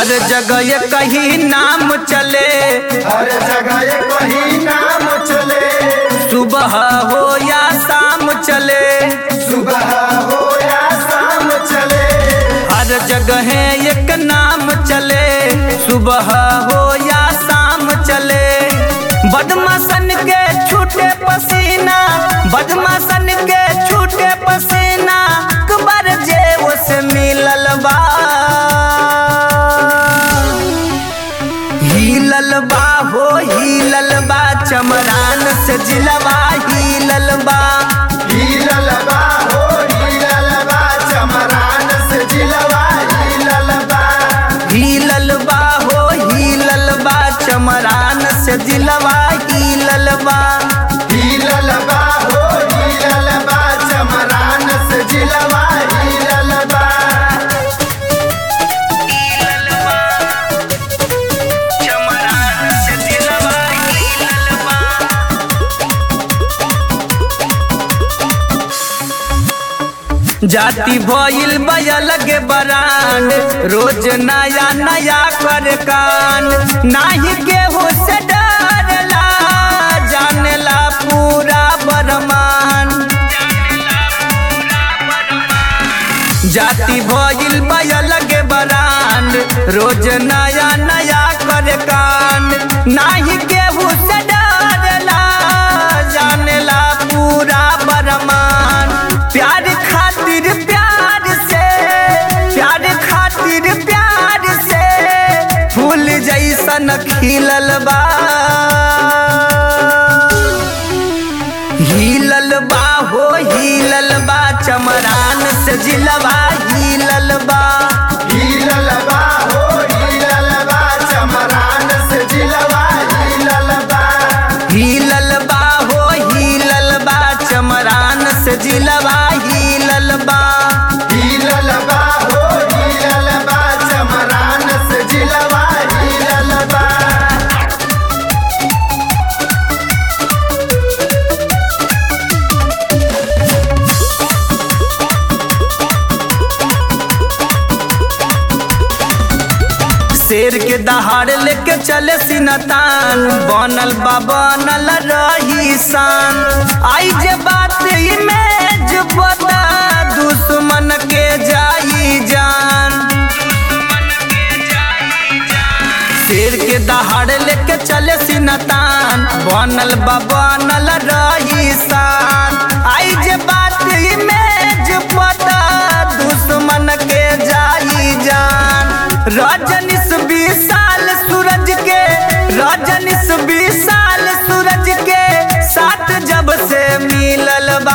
हर जगह ये कहीं नाम चले हर जगह ये कहीं नाम चले सुबह हो या शाम चले सुबह हो या शाम चले हर जगह एक नाम चले सुबह हो या शाम चले बदमाशन के छूटे पसीना बदमाशन के छूटे पसीना अकबर जे से मिलल बा हिलल बा हो हिलल बा चमरान से जिलवा हिलल बा हीलल बा हो हीलल बा चमरान से जिलवा हीलल बा हिलल बा हो हिलल बा चमरान से दिलवा हिलल बा हीलल बा हो हीलल बा चमरान से जिलवा हीलल बा चमरान से दिलवा हिलल बा जाति भइल बयल के बरान रोज नया नया कर कान नाही केहू से डरला जानेला पूरा बरमान जाति भइल बयल के बरान रोज नया नया कर कान नाही केहू से डरला जानेला पूरा बरमान प्यार खातिर प्यार से प्यार खातिर प्यार से फूल जैसन खिलल बा हिलल बा हो हिलल बा चमरान से जिलवा हिलल बा हीलल बा हो हीलल बा चमरान से जिलवा हीलल बा हिलल बा हो हिलल बा चमरान से जिलवा हिलल बा हीलल बा हो हीलल बा चमरान से जिलवा हीलल बा शेर के दहाड़ लेके चले सिनतान बनल बा बनल रही शान आई जे बात इमेज बता दुश्मन के जाई जान शेर के दहाड़ लेके चले सिनतान बनल बा बनल रही शान आई जे बात इमेज पता दुश्मन के जाई जान रजनीश विशाल सूरज के रजनीश विशाल सूरज के साथ जब से मिलल बा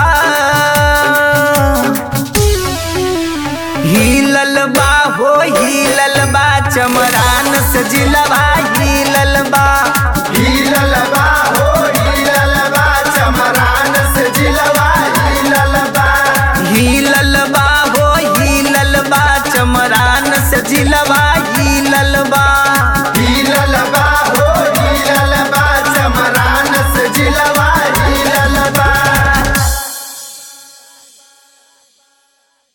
हिलल बा हो हिलल बा चमरान से जिलवा